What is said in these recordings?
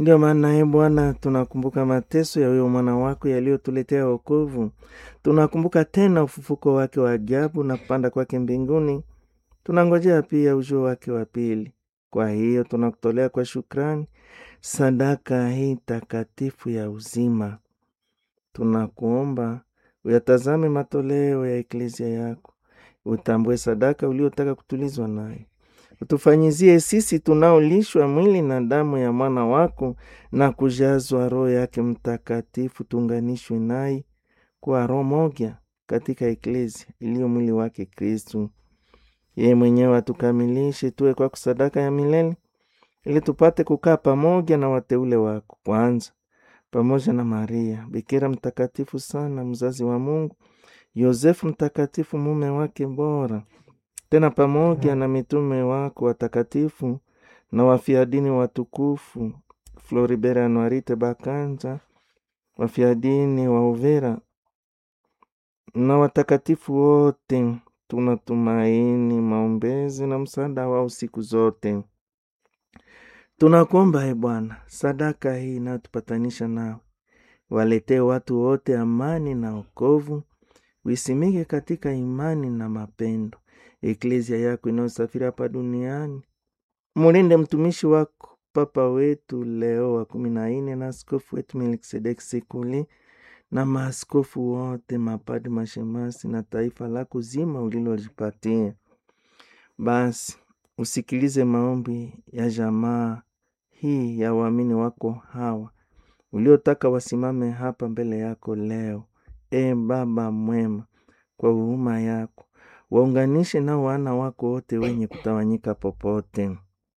Ndiyo maana e Bwana, tunakumbuka mateso ya huyo mwana wako yaliyotuletea wokovu. Tunakumbuka tena ufufuko wake wa ajabu na kupanda kwake mbinguni. Tunangojea pia ujio wake wa pili. Kwa hiyo tunakutolea kwa shukrani sadaka hii takatifu ya uzima. Tunakuomba uyatazame matoleo ya eklezia yako, utambue sadaka uliotaka kutulizwa nayo utufanyizie sisi tunaolishwa mwili na damu ya mwana wako na kujazwa Roho yake Mtakatifu, tuunganishwe naye kwa roho moja katika eklezia iliyo mwili wake Kristu. Yeye mwenyewe atukamilishe tuwe kwako sadaka ya milele, ili tupate kukaa pamoja na wateule wako, kwanza pamoja na Maria bikira mtakatifu sana, mzazi wa Mungu, Yosefu mtakatifu, mume wake bora tena pamoja na mitume wako watakatifu na wafiadini watukufu Floribert Anuarite Bakanja, wafiadini wa Uvira na watakatifu wote, tunatumaini maombezi na msaada wao siku zote. Tunakuomba e Bwana, sadaka hii inayotupatanisha nao waletee watu wote amani na wokovu, wisimike katika imani na mapendo eklezia yako inayosafiri hapa duniani. Mulinde mtumishi wako Papa wetu Leo wa kumi na nne na askofu wetu Melkisedeki Sekuli na maaskofu wote, mapadi, mashemasi na taifa lako zima ulilolipatia. Basi usikilize maombi ya jamaa hii ya waamini wako hawa uliotaka wasimame hapa mbele yako leo. E Baba mwema, kwa huruma yako waunganishe nao wana wako wote wenye kutawanyika popote,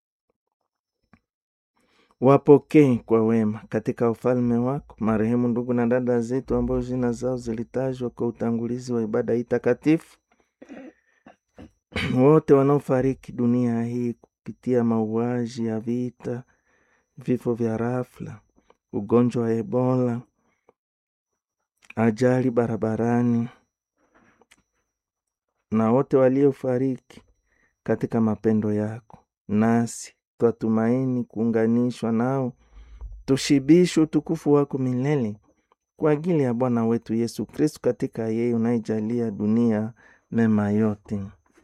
wapokee kwa wema katika ufalme wako marehemu ndugu na dada zetu ambao jina zao zilitajwa kwa utangulizi wa ibada hii takatifu, wote wanaofariki dunia hii kupitia mauaji ya vita, vifo vya rafla, ugonjwa wa Ebola, ajali barabarani na wote waliofariki katika mapendo yako, nasi twatumaini kuunganishwa nao, tushibishe utukufu wako milele kwa ajili ya Bwana wetu Yesu Kristu, katika yeye unaijalia dunia mema yote.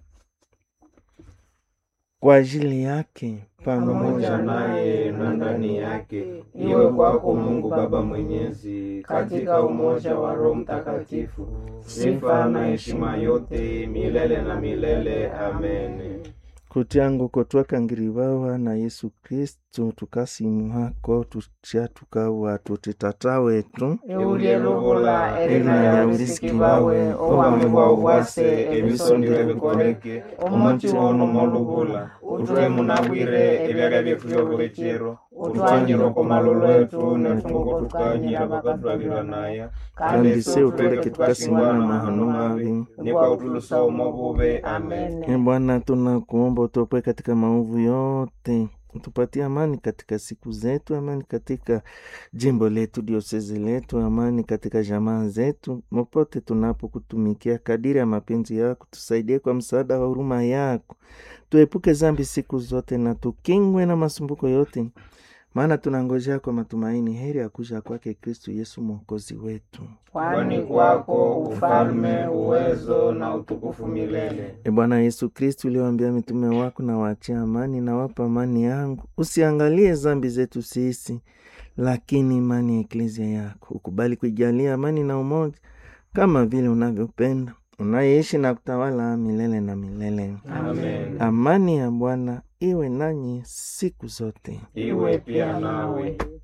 Kwa ajili yake pamoja naye na ndani yake, iwe kwako Mungu Baba Mwenyezi, katika umoja wa Roho Mtakatifu, sifa na heshima yote milele na milele. Amen. kutyangu kotwakangirivawa na Yesu Kristu tukasimuhako tutya tukawa tutitata wetu eulyeluvula elina lya ulisiki wawe obwami bwa ubwase ebisondire bikoleke omuti ono moluvula utwe munabwire ebyalya byetu byobulekero utwanyire oko malolo etu netunguko tukanyira bakatwalira naya kandi se utuleke tukasimama mahano mavi nikwa utulusa umobube amen E Bwana, tunakuomba utuopoe katika maovu yote, utupatie amani katika siku zetu, amani katika jimbo letu, diosezi letu, amani katika jamaa zetu, popote tunapokutumikia kadiri ya mapenzi yako. Tusaidie kwa msaada wa huruma yako, tuepuke zambi siku zote na tukingwe na masumbuko yote, maana tunangojea kwa matumaini heri ya kuja kwake Kristu Yesu mwokozi wetu. kwani kwako ufalme, uwezo na utukufu milele. E Bwana Yesu Kristu, uliwaambia mitume wako, na waachia amani na wapa amani yangu, usiangalie zambi zetu sisi, lakini imani ya eklezia yako. Ukubali kuijalia amani na umoja, kama vile unavyopenda, unayeishi na kutawala milele na milele. Amen. Amani ya Bwana iwe nanyi siku zote. Iwe pia nawe.